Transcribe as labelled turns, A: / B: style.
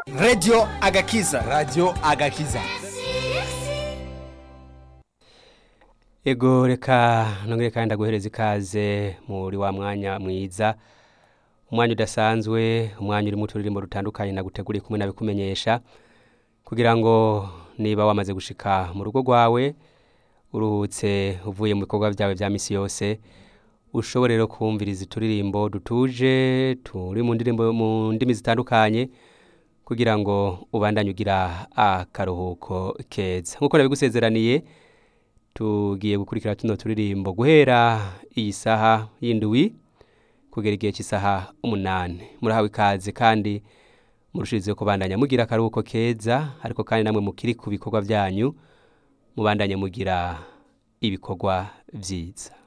A: radio agakiza
B: radio agakiza
C: ego reka nongere kandi ndaguhereza ikaze muri wa mwanya mwiza umwanya udasanzwe umwanya urimo uturirimbo dutandukanye naguteguriye kumwe nabikumenyesha kugira ngo niba wamaze gushika mu rugo rwawe uruhutse uvuye mu bikorwa byawe bya misi yose ushobore rero kumviriza uturirimbo dutuje turi mu ndirimbo mu ndimi zitandukanye kugira ngo ubandanye ugira akaruhuko keza nk'uko nabigusezeraniye tugiye gukurikira tuno turirimbo guhera iyi saha y'indwi kugera igihe cy'isaha umunani murahawe ikaze kandi murushirizeho kubandanya mugira akaruhuko keza ariko kandi namwe mukiri ku bikorwa byanyu mubandanye mugira ibikorwa byiza